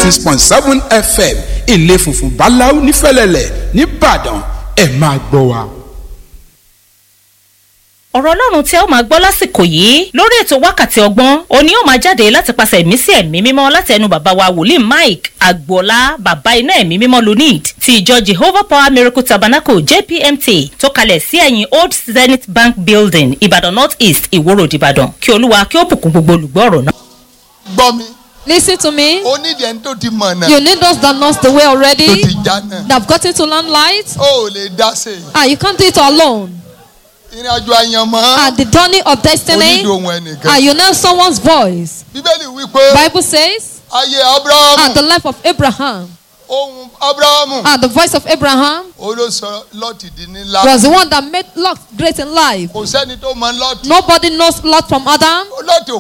six point seven fm ilé funfun báláú nífẹ̀lẹ́lẹ̀ nìbàdàn ẹ̀ máa gbọ́ wa. ọ̀rọ̀ ọlọ́run tí ẹ ó máa gbọ́ lásìkò yìí lórí ètò wákàtí ọgbọ́n òní ó máa jáde láti pàṣẹ ìmísí ẹ̀mí mímọ́ láti ẹnu bàbá wa wòlíì mike agboola bàbá iná ẹ̀mí mímọ́ lunid ti ìjọ jehovah power miracle tabernacle jpmt tó kalẹ̀ sí ẹ̀yìn old zenith bank building ìbàdàn north east ìwòrò ìbàdàn kí olúwa kí ó bùkún gbogbo olùgbọ́ ọ̀rọ̀ náà. gbọ́ mi Listen to me. ó nídìí ẹni tó ti mọ̀ náà You need those that knows the way tó already, ti já náà that have gotten to learn light. ó ò lè dá sí i Ah, you can't do it alone. ìrìn àjò àyànmọ́ At the journey of ó destiny, nídìí ohun ah, ẹnìkan you know someone's voice. bíbélì wípé Bible says, ayé at abrahamu the life of Abraham, ohun abrahamu ah, the voice of Abraham ó ló sọ lọ́ọ̀tì di ńlá was the one that made Lot great in life. kò sẹ́ni tó mọ lọ́ọ̀tì Nobody knows Lot from Adam. lọ́ọ̀tì ò